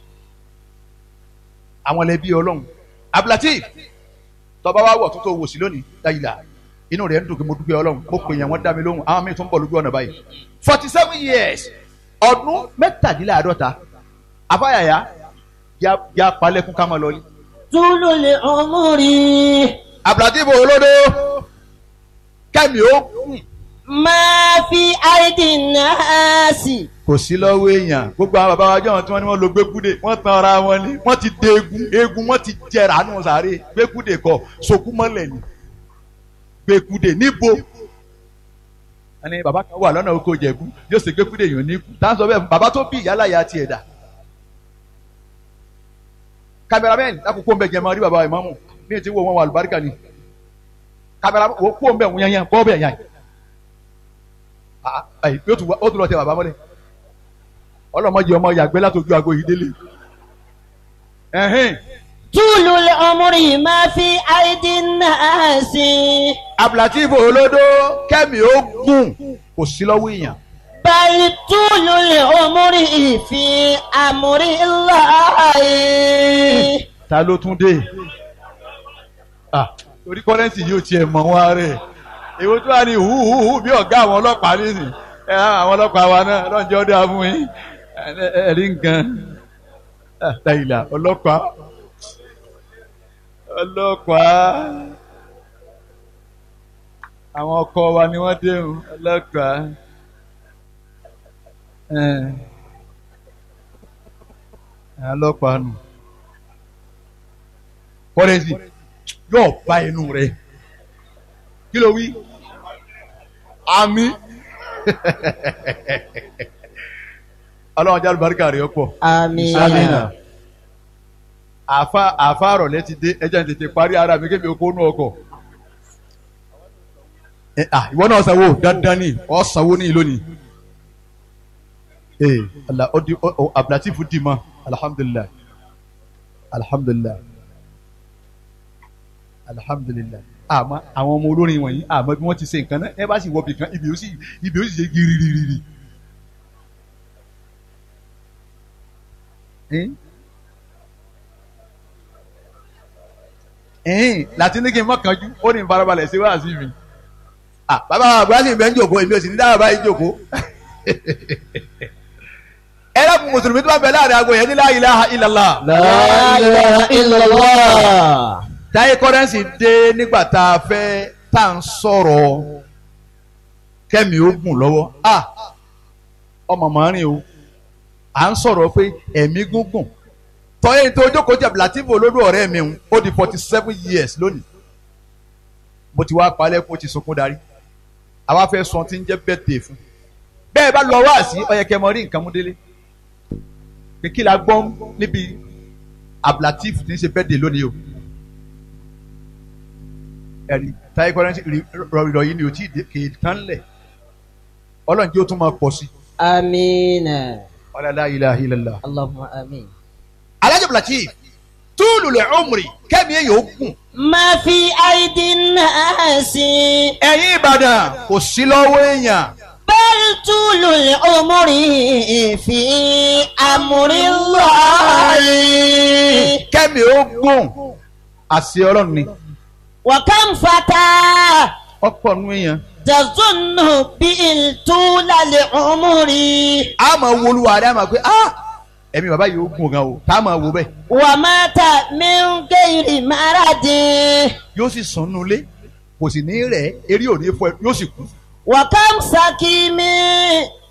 àwọn lẹbi Ọlọ́run abdulatif tọba wa wọ tuntun wò sí lónìí dayila inú rẹ̀ ń dùn kí mo dúpẹ́ Ọlọ́run mo pè yàn wọn dá mi lóhùn àwọn míì tún bọ̀ lójú ọ̀nà báyìí forty seven years ọdún mẹ́tàdínláàádọ́ta afáyàyà ya ya palẹ̀kùn ká máa lọ ní. طول العمر abdulatif olódó kẹ́mi ó kùn ما في أيدي الناس kò sí lọ́wọ́ èèyàn gbogbo àwọn bàbá wa jọ̀wọ́n tí wọ́n ní wọ́n lo gbẹ́kúdè wọ́n tan ara wọn ni wọ́n ti dé egun egun wọ́n ti jẹrà nù sàárè gbẹ́kúdè kọ sokú mọ́lẹ̀ ni gbẹ́kúdè níbo. ẹni bàbá kan wà lọ́nà oko jẹ̀bú yóò ṣe gbẹ́kúdè yàn ní ikú tá à ń sọ bẹ́ẹ̀ bàbá tó bí ìyálà ya tiẹ̀ dà. kámẹ́rámẹ́n lákòókò ń bẹ jẹ́ máa rí bàbá ìmáàmù ní ti wo wọn wà lùbáríkà ni kámẹ́rámẹ́n wo kó ń bẹ wọn yan yan bọ́ bẹ́ẹ̀ yan ayi yóò tún wá ó tún lọ tẹ bàbá mọ́lẹ̀ ọlọ́mọdé ọmọ yàgbẹ́ látọjú aago yìí délé ẹ̀hìn طول العمر ما في أيدي الناس abdulatif olódó kẹ́mi ó gùn kò sí lọ́wọ́ èèyàn بل طول العمر في أمر الله ta ló tún dé ah orí kọ́rẹ́ǹtì yóò tiẹ̀ mọ̀ wá rẹ̀ èwo tó wà ní hùhùhù bí ọ̀gá àwọn ọlọ́pàá nísìn ẹ àwọn ọlọ́pàá wa náà lọ́njọ́ dá fún yín ẹ- ẹ- ẹ̀rí nǹkan Ah, dàìlà ọlọ́pàá ọlọ́pàá àwọn ọkọ wa ni wọ́n déhùn ọlọ́pàá ẹ̀ ẹ̀ ọlọ́pàá nù kọ́rẹ́ǹtì yóò bá inú rẹ̀ kí ló wí àmì ọlọ́run jálù baríkà rẹ̀ pọ̀ آمين Amina. àfa àfa àrọ̀lẹ́ ti dé ẹjẹ́ ní tètè parí ara mi kébi okó nú ọkọ̀ ẹ à ìwọ náà sanwó dandan ni ọ sanwó ní lónìí ee ala ọ di ọ ọ abdulatifu di ma alhamdulilayi alhamdulilayi alhamdulilayi àmọ́ àwọn ọmọ olórin wọ̀nyí àmọ́ bí wọ́n ti ṣe nǹkan náà ẹ bá sì wọ bìkan ibi ó sì ibi ó sì ṣe giririri. Eh? ẹ̀hìn láti ní kí n mọ̀kànjú ó ní ìfarabalẹ̀ sí wáàsí mi. Ah, bàbá àgbáyé ìbẹ́ ń jòkó èmi ò sì ní dáhà báyìí jòkó. ẹ lọ́kùn mùsùlùmí tó bá bẹ láàrin aago yẹn ní la ilaha illallah. La ilaha illallah. táyé kọ́rẹ́nsì dé nígbà tá a fẹ́ tá à ń sọ̀rọ̀ kẹ́mi ó gùn lọ́wọ́ Ah, ọmọ màárín o à ń sọ̀rọ̀ pé ẹ̀mí gúngùn tọ́yẹ́ tó jókòó jẹ̀ Latif olódò ọ̀rẹ́ mi ń ó di forty seven years lónìí mo ti wá palẹ̀ kó o ti sunkún darí àwa fẹ́ sọ tí ń jẹ́ birthday fún bẹ́ẹ̀ bá lọ wá sí ọ̀yẹ̀kẹ́ mọ rí nǹkan mú délé pé kí la gbọ́ níbi Abdulateef tí ń ṣe birthday lónìí o ẹ̀rí táyé kọ́rẹ́nsì rọ̀rọ̀ yìí ni ò tí ì dé- kì í tán lẹ̀ ọlọ́run jẹ́ ó tún máa pọ̀ sí آمين ọ̀là la ilaha illallah. اللهم آمين Alhaji Abdulateef túlù lẹ̀ ọmọrì kẹ́mi ẹ̀ yóò gùn. ما في أيدي الناس ẹ̀yin Ìbàdàn kò sí lọ́wọ́ èèyàn بل طول العمر في أمر الله kẹ́mi ó gùn àṣẹ ọlọ́run ni وكم فتى ọ̀pọ̀ nù èèyàn. تظن به طول العمر a máa wo olúwa rẹ̀ a máa pé ah ẹ̀mí bàbá yìí ó gùn gan o tá a máa wo bẹ́ẹ̀ ومات من غير مرض yóò sì sùn nulẹ̀ kò sì ní rẹ̀ eré òní fọ ẹ yóò sì kú. وكم سكيم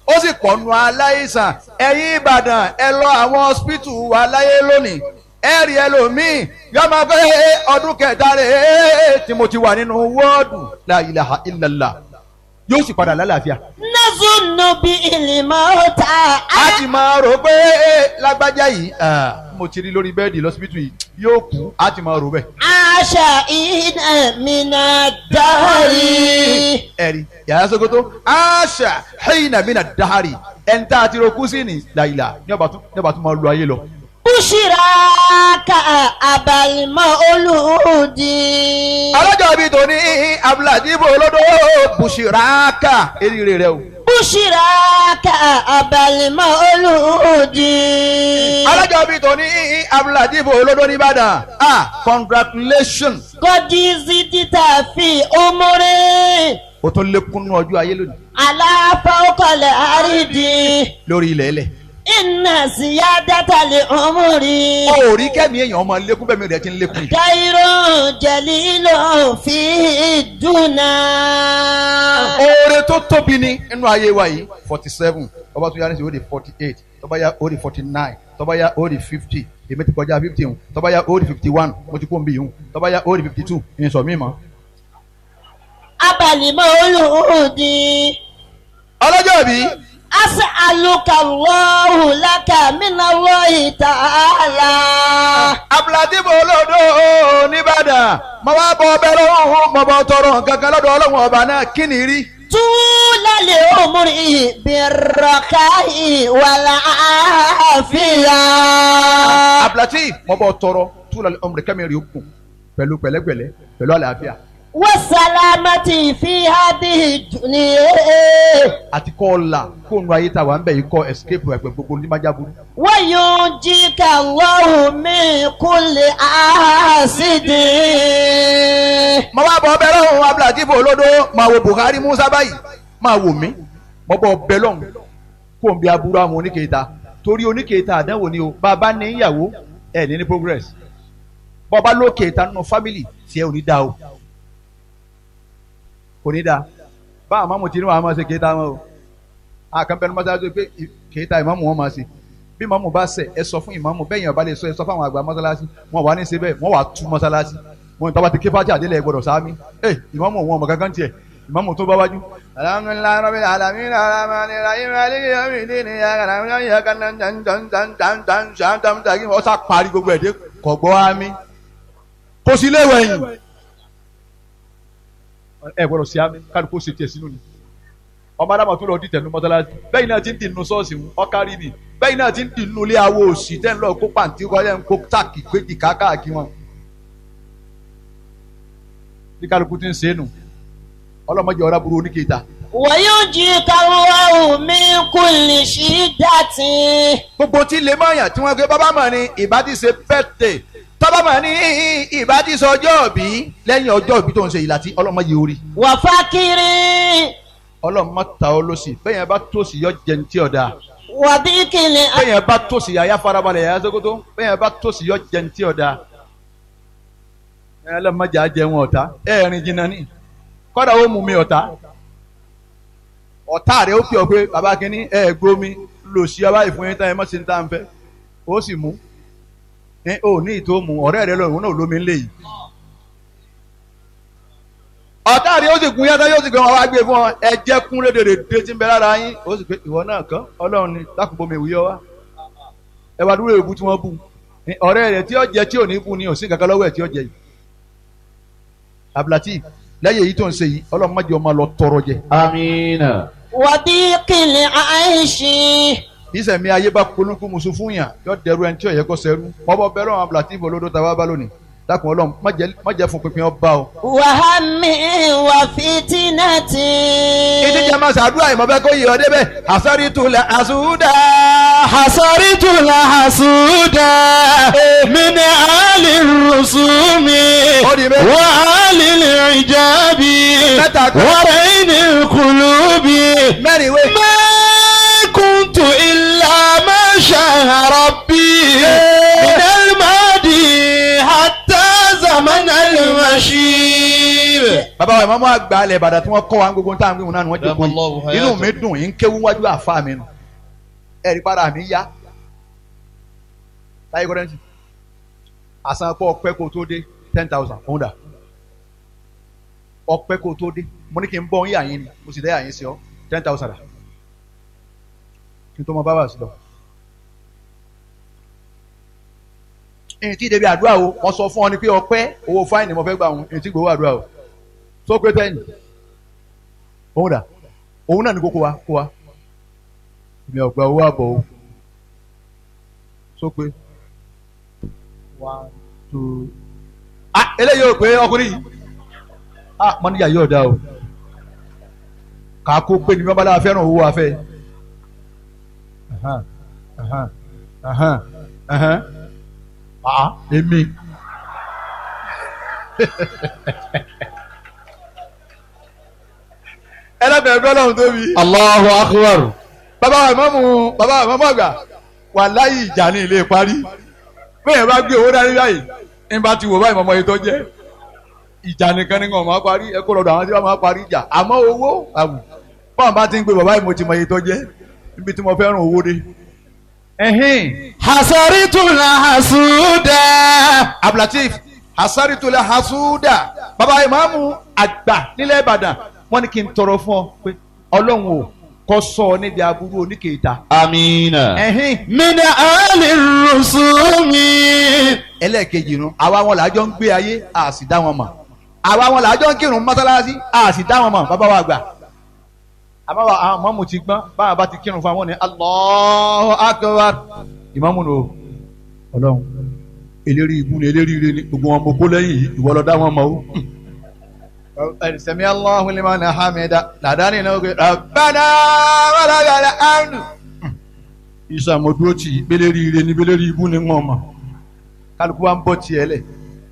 ó sì pọ̀nù aláìsàn ẹ̀yin ìbàdàn ẹ lọ àwọn hospital wa láyé lónìí ẹ rí ẹlòmíì yóò máa fẹ́ ọdún kẹta rẹ̀ tí mo ti wà nínú wọ́ọ̀dù la ilaha illallah yóò sì padà lálàáfíà. نظن بالموتى a ti máa rò pé lágbájá yìí ah, mo ti rí lórí bẹ́ẹ̀dì lọ́sibítù yìí yóò kú a ti máa rò bẹ́ẹ̀. عاش إن من الدهر ẹ̀rí yàrá sokoto aṣa hẹ́yìnà mí na dahari ẹ̀ńtà àti rokú sí ni làyìlá ní ọba tún ní ọba tún máa lu ayé lọ. بشراك أبا المولود ọlọ́jọ́ bíi tòní abdulhadibu olódó bushiraka eríire rẹ o. بشراك أبا المولود ọlọ́jọ́ bíi tòní abdulhadibu olódó nìbàdàn ah congratulations قد زدت في عمري o tó lékún nínú ọjọ́ ayé lónìí على فوق الأرض lórí ilẹ̀ ẹlẹ̀. إن زيادة العمر o ò rí kẹ́mi èèyàn ọmọ lékún bẹ́ẹ̀ mi rẹ̀ ti ń lékún yìí. خير جليل في الدنيا oore tó tóbi ni nínú ayé wa yìí forty seven tọ́ba tó yá ní sí ó di forty eight tọ́ba yá ó di forty nine tọ́ba yá ó di fifty èmi ti kọjá fifty hùn tọ́ba yá ó di fifty one mo ti kó nbí hùn tọ́ba yá ó di fifty two ìyẹn mi mọ́. أبا المولود ọlọ́jọ́ bí أسألك الله لك من الله تعالى abdulhadibu olódò nìbàdàn mo wá bọ ọbẹ̀ lọ́wọ́ mo bọ tọrọ nǹkan kan lọ́dọ̀ ọlọ́wọ́n ọba náà kí ni rí. طول العمر بالرخاء والعافية abdulhati mo bọ tọrọ túlọ̀ ọmọdé kẹ́mi rí okùn pẹ̀lú pẹ̀lẹ́pẹ̀lẹ́ pẹ̀lú àlàáfíà والسلامة في هذه الدنيا àti kọ́ ọ̀la kó nu ayé ta wà ń bẹ̀ yìí kọ́ escape ẹgbẹ́ gbogbo ní májá burú. وينجيك الله من كل حاسد mo wá bọ ọbẹ̀ lọ́hùn abdulhadibu olódò máa wo buhari musa báyìí máa wò mí mo bọ ọbẹ̀ lọ́hùn kó n bí aburú àwọn oníkèéta torí oníkèéta àdánwò ni o bàbá ní ìyàwó ẹ̀ ní ní progress bọ́ba lókèéta nínú family tiẹ̀ ò ní dá o kò ní dá bá àwọn mamu tí ní wàá máa ṣe kéétà wọn o àkànbẹ́nu mọ́sálásí pé ì- kéétà ìmáàmù wọn máa ṣe bí ìmáàmù bá ṣẹ̀ ẹ sọ fún ìmáàmù bẹ́ẹ̀ yẹn ọba lè sọ ẹ sọ fún àwọn àgbà mọ́sálásí wọn wà ní ṣe bẹ́ẹ̀ wọn wà tú mọ́sálásí wọn tọ́ba ti ké fájà àdélẹ̀ gbọdọ̀ sáámi ẹ ìmáàmù wọn ọmọ kankan tiẹ̀ ìmáàmù tó bá wájú. alhamdulilayi rabbil alamin alamani rahim aliki yomidini yagana yagana jan jan jan jan jan jan jan jan jan ọsà parí gbogbo ẹ̀ dé kọ̀gbọ́ ami kò sí léwẹ̀yìn ẹ gbọ́dọ̀ sí àmì káàdì kó ṣe tiẹ̀ sínú ni ọmọ adama tó lọ dìtẹ̀ nu mọ́tálásí bẹ́ẹ̀ náà ti ń dìnnú ṣọ́ọ̀ṣì ń ọ̀kárí ni bẹ́ẹ̀ náà ti ń dìnnú ilé awo òsì tẹ́ ń lọ kó pàǹtí kọ́lẹ́ ń kó táàkì péjì káàkiri wọn. bí kálukú ti ń ṣe é nù ọlọ́mọdé ọ̀rá burú oníkèéta. وينجيك الله من كل شدة gbogbo tí lè mọ̀ yàn tí wọ́n gbé bábá mọ̀ ni ìbá ti ṣe pẹ́tẹ̀ tọ́ba mọ̀ ní ìbá ti sọ ọjọ́ òbí lẹ́yìn ọjọ́ òbí tó ń ṣe ìlà tí ọlọ́mọdé orí وفقر ọlọ́mọ ta ọ lọ sí bẹ́ẹ̀ yẹn bá tòsí yọ jẹun tí ọ̀dà وضيق الأرض bẹ́ẹ̀ yẹn bá tòsí yàyà farabalẹ̀ yàyà sókótó bẹ́ẹ̀ yẹn bá tòsí yọ jẹun tí ọ̀dà ẹ ọlọ́mọdé á jẹun ọ̀tá ẹ rìn jìnnà ní kọ́dà ó mú mi ọ̀tá ọ̀tá rẹ̀ ó fi ọ pé bàbá kínní ẹ gbómi lò sí ọba ìfún yín tán ẹ mọ̀ sí ní tá à ń fẹ́ ó sì mú ẹ ò ní ìtò mú ọ̀rẹ́ rẹ̀ lọ́rùn náà lómi ńlẹ̀ yìí ọ̀tá rẹ̀ ó sì gun yàtọ̀ yóò sì gbé wọn wá gbé fún ọ ẹ jẹ́ kún rédèrè dé tí ń bẹ lára yín ó sì pé ìwọ náà kàn ọlọ́run ni dákùnbomi ìwúyọ wá ẹ wá dúró èébú tí wọ́n bù ní ọ̀rẹ́ rẹ̀ tí ó jẹ tí ò ní bù ní òsín kankan lọ́wọ́ ẹ̀ tí ó jẹ yìí abdulati lẹ́yìn èyí tó ń ṣe yìí ọlọ́run má jẹ́ ọmọ lọ tọrọ jẹ Amina. وضيق العيش ìsẹ̀mí ayé bá polúkú musu fún yàn yọ dẹrú ẹni tí ò yẹ kó sẹ́rú ọbọ̀ bẹ́ẹ̀ lọ́wọ́ abdulati olódó tàwa bá lónìí dákun ọlọ́run má jẹ́ má jẹ́ fún pínpín ọba o. وهم وفتنة ìdí jẹ́ máa ṣàdúrà ìmọ̀ bẹ́ẹ̀ kó yẹ ọ débẹ̀ àsọ̀rí tulẹ̀ àsúdà. حصرت الحسود من آل الرسوم Odi me- وآل العجاب Mẹ́ta kan. ورين القلوب mẹ́rin wé. ما كنت إلا ما شاء ربي من الماضي حتى زمن المشيب bàbá wa ìmọ̀mọ́ àgbà alẹ̀ ìbàdàn tí wọ́n kọ́ wa gbogbo táwọn gbéwọn náà ni wọ́n jẹ́ kó Allahu yìí inú mi hayatahu. dùn yìí ń kéwú wájú àfa mi nù ẹ̀rí para mi yá táyé kọ́rẹ́ǹtì àsan pọ̀ ọpẹ́ kó tó dé ten thousand òun dà ọpẹ́ kó tó dé mo ní kí n bọ́ ń yà yín ni mo sì dẹ́ yà yín sí ọ ten thousand dà kí n tó mọ bábà sí lọ. èyí tí débi àdúrà o wọ́n sọ fún ọ ni pé ọpẹ́ owó fáìnì mo fẹ́ gbà wọn èyí tí gbowó àdúrà o tó pé tẹ́yìn òun dà òun náà ní kókó wa kó wa èmi ọ̀gbà owó àbọ̀ o tó pé one two ah eléyìí ò pé ọkùnrin yìí ah mọ́níjà yóò dá o kà kó pé ní bí wọ́n bá dáa fẹ́ràn owó afẹ́ ahan ahan ahan ahan ah èmi ẹlẹ́bẹ̀ẹ́ bí ọlọ́run tóbi Allahu akbar. bàbá wa ìmọ̀mù bàbá wa ìmọ̀mù àgbà wà láyé ìjà ní ilé parí bẹ́ẹ̀ bá gbé owó dání báyìí ní bá ti wò báyìí mọ̀mọ́ yìí tó jẹ́ ìjà nìkan ni wọn máa parí ẹ kó lọ́dọ̀ àwọn tí wọ́n máa parí ìjà àmọ́ owó àwù báwọn bá ti ń gbé bàbá yìí mo ti mọ iye tó jẹ́ níbi tí mo fẹ́ràn owó dé. ẹ̀hìn Hasaritul hasuda. abdulateef hasaritula hasuda bàbá ìmáàmù àgbà nílẹ̀ ìbàdàn wọ́n ní kí n tọrọ fún ọ pé ọlọ́run ò kọ́ sọ ọ níbi aburú oníkèéta. Amina. ẹ̀hìn Min ali rusumi. ẹlẹ́ẹ̀kejì nu àwa wọn làájọ ń gbé ayé a sì dá wọn mọ̀ àwa wọn làájọ ń kírun mọ́sálásí a sì dá wọn mọ̀ bàbá wa gbà àmọ́ wa àwọn mọ́mù ti gbọ́n báwa bá ti kírun fún àwọn ní Allahu akbar ìmọ̀mù nù o ọlọ́run eléri ibu ni eléri ire ni gbogbo wọn mo kó lẹ́yìn yìí ìwọ lọ dá wọn mọ̀ o. sami Allahu liman hamida làdáni náà gbé rabbana walakal hamdu. ìsàmọ̀dúró tì í beléri ire ni beléri ibu ni wọn mọ̀ kálukú wa ń bọ̀ tiẹ̀ lẹ̀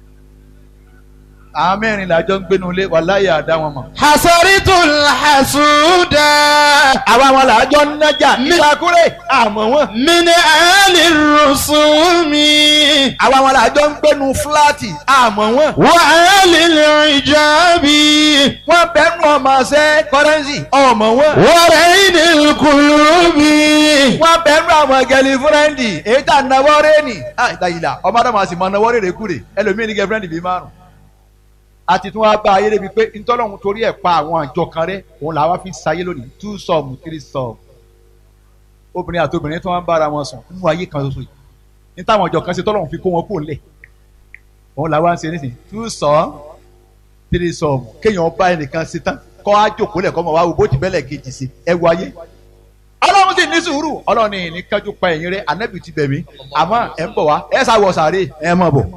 àwọn mẹ́rin làjọ ń gbénu ilé wàláyé àdá wọn mọ̀. Hasaritul hasuda. àwa wọn làjọ ń nájà nígbàkúrẹ́ àmọ́ wọn. Min ali rusumi. àwa wọn làjọ ń gbénu fúláàtì àmọ́ wọn. Wa ali ijabi. wọ́n bẹ́nu ọmọ ṣẹ́ kọ́rẹ́nsì ọmọ wọn. Wa rainil kulubi. wọ́n bẹ́nu ọmọ gẹ̀lì fúrẹ́ǹdì èyí tà náwó rẹ́ẹ̀nì. àìdáyìlá ọmọ adama sì mọ náwó rẹ́ẹ̀rẹ́ kúrè ẹlòmíì ní gẹ̀fúrẹ́ǹdì bíi márùn. àti tí wọ́n bá ayé débi pé ntọ́lọ́hún torí ẹ̀ pa àwọn àjọ kan rẹ́ òun làwọn fi ń sayé lónìí two sum three sum. obìnrin àti obìnrin tí wọ́n ń bára wọn sùn nínú ayé kan ṣoṣo yìí ní táwọn àjọ kan ṣe tọ́lọ́hún fi kó wọn kó lẹ̀ òun làwọn ń ṣe nísìnyí two sum three sum kéèyàn bá ẹnìkan ṣe tán kọ́ á jòkó lẹ̀ kọ́ mọ̀ wá wo bó ti bẹ́lẹ̀ kejì sí ẹ wo ayé ọlọ́run sì ní sùúrù ọlọ́run ní ní kájú pa ẹ̀yìn rẹ ànábì ti bẹ̀ mí àmọ́ ẹ̀ ń bọ̀ wá ẹ sá wọ sàárè ẹ mọ̀ bọ̀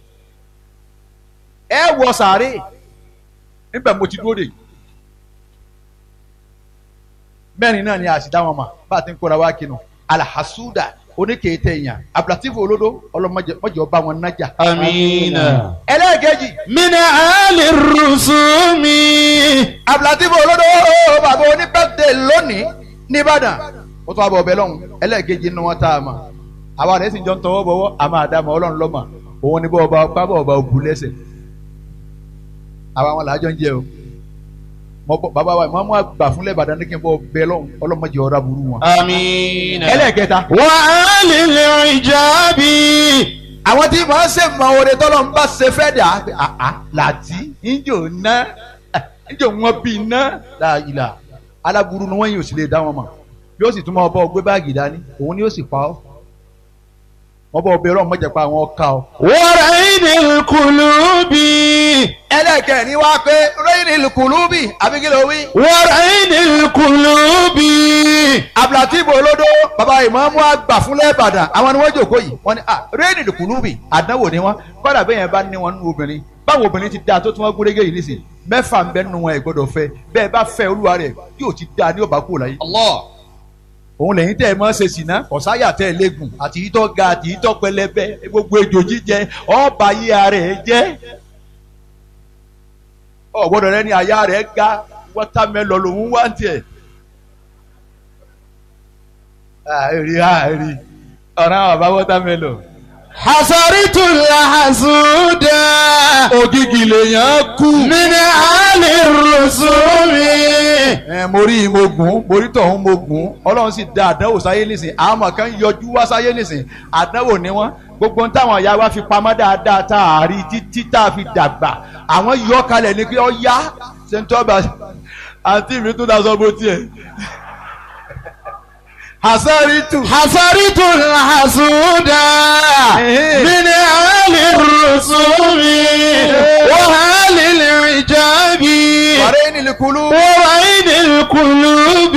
ẹ wọ sàárè níbẹ̀ mo ti dúró dè mẹ́rin náà ni àṣìdá wọn mà bá a ti ń kóra wá kinu alahasuda oníkèétẹ èèyàn abdulatif olódó ọlọmọdé ọba wọn nájà. Amina. ẹlẹ́ẹ̀kejì Min ali rusumi. abdulatif olódó bàbá onípẹ́tẹ́ lónìí nìbàdàn ó tún abọ̀ ọbẹ̀ lọ́hùn ẹlẹ́ẹ̀kejì nínú wọn tá a mọ̀ àwa rẹ̀ sì ń jọ ń tọwọ́ bọ̀wọ́ àmọ́ àdàmọ̀ ọlọ́run lọ́mọ òun ni bọ́ ọba ọpá bọ́ ọba òbú lẹ́sẹ̀ àwa wọn làájọ ń jẹ o mọ bọ bàbá wa ìmọ̀ àgbà fúnlẹ̀ ìbàdàn ní kí n bọ́ ọbẹ̀ lọ́hùn ọlọ́mọdé ọ̀rá burú wọn. Amina. ẹlẹ́ẹ̀kẹta Wa ali ijabi. àwọn tí màá ṣe mọ oore tọ́lọ́ ń bá ṣe fẹ́ dà á làtí ńjò ná ńjò wọn bí ná láàyè aláburú ni wọ́n yìí ò sì lè dá wọn mọ̀ bí ó sì tún mọ ọbọ̀ gbé báàgì dání òun ni ó sì pa ọ́ wọ́n bọ̀ ọbẹ̀ ọlọ́run mọ̀jẹ̀ pa àwọn ọ̀ka ọ́. Wa rainil kulubi. ẹlẹ́kẹ̀ẹ́ni wá pé rẹ́yìn ìlùkùlùbì àbíkílẹ̀ òwì. Wa rainil kulubi. abdulatibu olódó baba ìmáàmù àgbà fúnlẹ̀ ìbàdàn àwọn ni wọ́n jòkó yìí wọ́n ní ah rẹ́yìn ìlùkùlùbì àdánwò ni wọ́n kọ́dà bẹ́ẹ̀ yẹn bá ní wọn nínú obìnrin báwo obìnrin ti dáa tó tún wọn gúrégé yìí nísìnyí mẹ́fà ń bẹ nínú wọn ẹ̀ gbọ́dọ̀ fẹ́ bẹ́ẹ̀ bá fẹ́ olúwa rẹ̀ yóò ti dáa ní ọba kúrò láyé. Allah. òun lẹ́yìn tẹ́ ẹ mọ́ ṣe sìná ọ̀sáyà tẹ́ ẹ léegun àti ìtọ́ ga àti ìtọ́ pẹlẹbẹ gbogbo ejò jíjẹ ọba yí ara ẹ jẹ́ ọ̀gbọ́dọ̀ rẹ ní àyà rẹ̀ ga wọ́támẹ́lọ lòún wá ń tiẹ̀. àìrí àìrí ọ̀rọ̀ àwọn bàbá wọ́támẹ́lọ حصرت الحسود ògìgì lèèyàn kú. من آل الرسوم ẹ mo rí mo gùn mo rí tọ̀hún mo gùn ọlọ́run sì da àdánwò sáyé nísìn àwọn ọmọ kan yọjú wá sáyé nísìn àdánwò ni wọ́n gbogbo ohun táwọn ìyá wa fi pamọ́ dáadáa tá a rí títí tá a fi dàgbà àwọn yọ kalẹ̀ ní pé ọ yá ṣèǹtọ́ba àǹtí mi tún daṣọ bó tiẹ̀ hasaritu حصرت الحسود من آل الرسوم وآل العجاب wàrẹ́ nílùkulù. وعين القلوب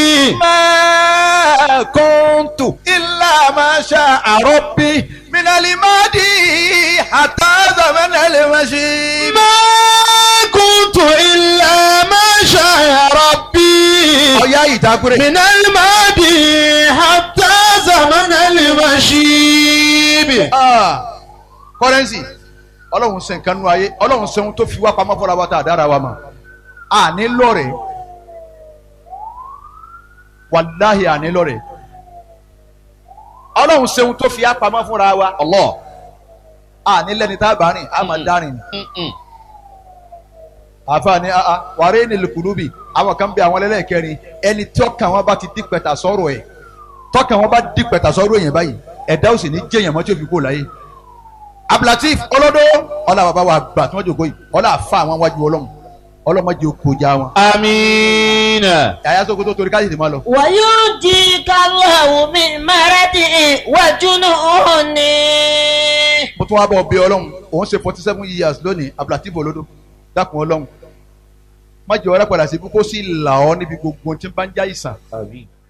ما كنت إلا ما شاء ربي من الماضي حتى زمن المشيب ما كنت إلا ما شاء ربي ọ̀yá ìdákúrẹ́. من الماضي حتى زمن المشيب kọ́rẹ́nsì ọlọ́run ṣe nǹkan nú ayé ọlọ́run ṣe ohun tó fi wá pamọ́ fọ́ra wa tá a dára wa mọ̀ àní lọ́rẹ̀ wàláhì àní lọ́rẹ̀ ọlọ́run ṣe ohun tó fi wá pamọ́ fúnra wa Allah àní lẹ́ni tá a bá rìn á máa dárìn ni àfààní wàrẹ́ ní lùkùlùbì àwọn kan bẹ àwọn ẹlẹ́kẹrin ẹni tọ́kàn wọn bá ti dípẹ̀tà sọ̀rọ̀ ẹ̀ tọ́kàn wọn bá dípẹ̀tà sọ̀rọ̀ yẹn báyìí ẹ̀dá ò sì ní jẹ́yàn mọ́ tí ó fi kó láyé abdulateef ọlọ́dọ́ ọlá bàbá wa gbà tí wọ́n jòkó yìí ọlá àfa àwọn wájú ọlọ́run ọlọ́mọdé okòjá wọn. آمين yàyà sọ́kò tó torí káyìí ti máa lọ. وينجيك الله من مرض وجنون mo tún wá bọ̀ bí ọlọ́run òun ṣe forty seven years lónìí abdulateef ọlọ́dọ́ dákun ọlọ́run má jẹ́ ọ̀rẹ́ padà sí kókó sí là ọ́ níbi gbogbo tí ń bá ń já ìsàn